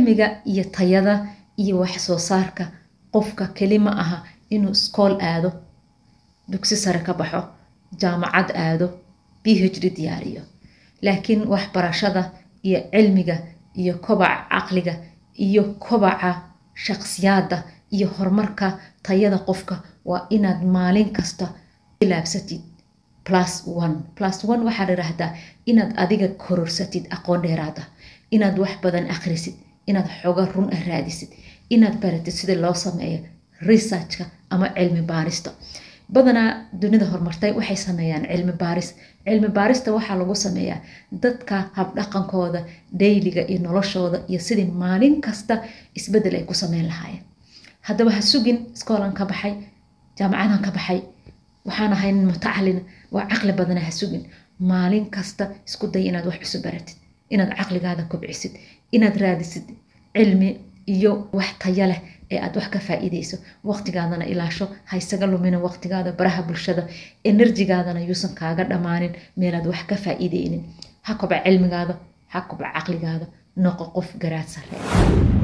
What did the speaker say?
cilmiga iyo tayada iyo wax soo saarka qofka keli ma aha inuu iskool aado dugsi sare ka baxo jaamacad aado b h d diyaariyo laakiin waxbarashada iyo cilmiga iyo kobaca caqliga iyo kobaca shaqsiyaadda iyo horumarka tayada qofka waa inaad maalin kasta ilaabsatid plus one plus one waxaa la yidhaahdaa inaad adiga kororsatid aqoon dheeraada inaad wax badan akhrisid inaad xoga run ah raadisid inaad baratid sida loo sameeyo researchka ama cilmi baarista badanaa dunida horumartay waxay sameeyaan cilmi baaris cilmi baarista waxaa lagu sameeyaa dadka habdhaqankooda dayliga iyo noloshooda iyo sidii maalin kasta isbedel ay ku sameyn lahaayeen haddaba ha sugin iskoolan ka baxay jaamacadan ka baxay waxaan ahay nin mutacalin waa caqli badana ha sugin maalin kasta isku day inaad wax cusub baratid inaad caqligaada kobcisid inaad raadisid cilmi iyo wax taya leh ee aad wax ka faa'iideyso waqtigaadana ilaasho ha isaga lumina waqtigaada baraha bulshada enerjigaadana yuusan kaaga dhammaanin meelaad wax ka faa'iideynin ha koba cilmigaada ha koba caqligaada noqo qof garaad sare